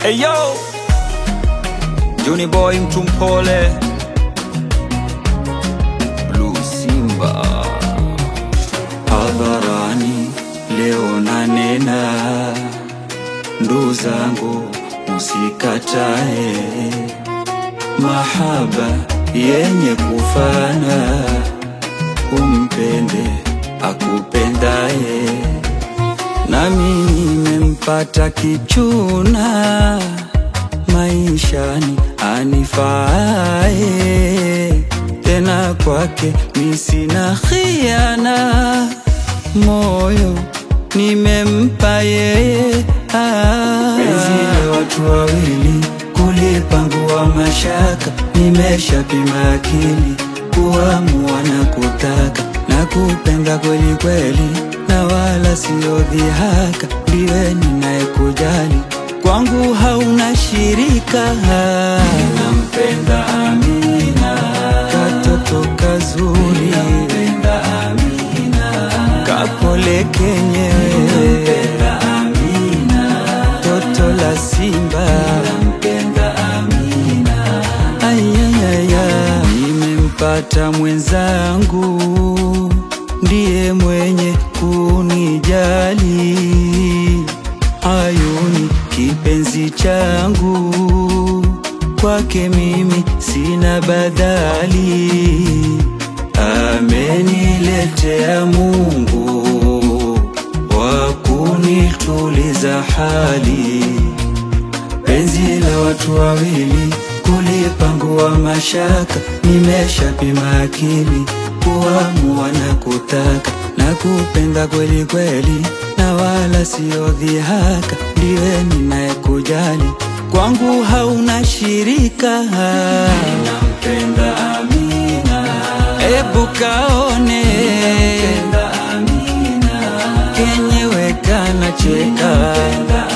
Eyo Juni boy mtu mpole Blue Simba hadharani leo nanena, ndugu zangu msikatae mahaba yenye kufana, umpende akupendaye, nami nimempata kichuna maishani anifaaye, tena kwake mi sina khiana, moyo nimempa yeye. Ah. Penzi la watu wawili kulipangua mashaka, nimeshapima akili kuamua na kutaka na kupenda kweli kweli, na wala sio dhihaka, ndiwe ninayekujali kwangu hauna shirika. Nampenda Amina, katoto kazuri, nampenda Amina, kapole kenyewe, nampenda Amina, toto la simba, nampenda Amina, ayayaya, nimempata mwenzangu, ndiye mwenye kunijali ayuni kipenzi changu, kwake mimi sina badali, ameniletea Mungu wa kunituliza hali, penzi la watu wawili kulipangua mashaka, nimeshapima akili kuamua na kutaka na kupenda kweli kweli, na wala sio dhihaka, ndiwe ninayekujali, kwangu hauna shirika. Nampenda Amina, ebu kaone kenyewe kanacheka